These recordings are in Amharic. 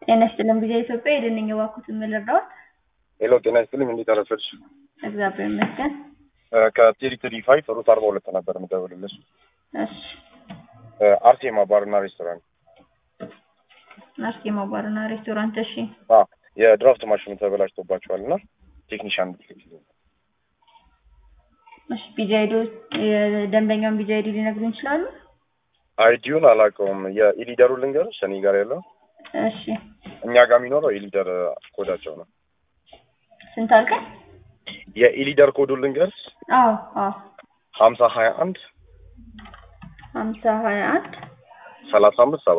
ጤና ይስጥልን ጊዜ ኢትዮጵያ የደንኝ ባኩት የምልረዳዎት ሄሎ ጤና ይስጥልኝ እንዴት አረፈድሽ? እግዚአብሔር ይመስገን። ከቴሪቶሪ ፋይቭ ሩት አርባ ሁለት ነበር የምደውልልሽ። እሺ አርሴማ ባርና ሬስቶራንት። አርሴማ ባርና ሬስቶራንት። እሺ አ የድራፍት ማሽኑ ተበላሽቶባቸዋል እና ቴክኒሻን እንድትልክልኝ። እሺ ቢጃይዶ የደንበኛውን ቢጃይዲ ሊነግሩን ይችላሉ? አይዲውን አላውቀውም። የኢሊደሩ ልንገርሽ እኔ ጋር ያለው እሺ እኛ ጋር የሚኖረው የኢሊደር ኮዳቸው ነው። ስንት አልከኝ? የኢሊደር ኮዱን ልንገርሽ አዎ አዎ ሀምሳ ሀያ አንድ ሀምሳ ሀያ አንድ ሰላሳ አምስት ሰባ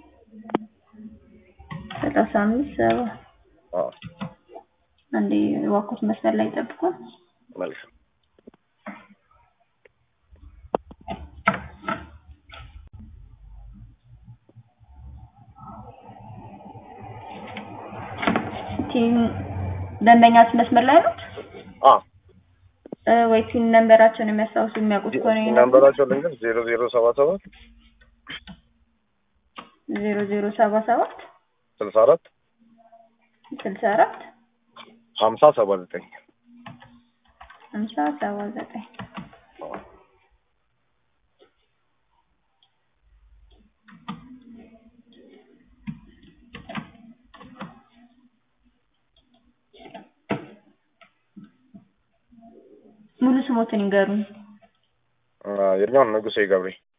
ሰላሳ አምስት ሰባ አዎ አንዴ ዋኩት መስመር ላይ ጠብቁን። መልካም ቲም ደንበኛችን መስመር ላይ ነው አ ወይ ቲም ነንበራቸውን የሚያስታውሱ የሚያውቁት ከሆነ ይነግሩን። ነንበራቸው ልንገርሽ ዜሮ ዜሮ ሰባ ሰባት ዜሮ ዜሮ ሰባ ሰባት ስልሳ አራት ስልሳ አራት ሀምሳ ሰባ ዘጠኝ ሀምሳ ሰባ ዘጠኝ ሙሉ ስሞትን ይንገሩን። የኛውን ንጉሴ ገብሬ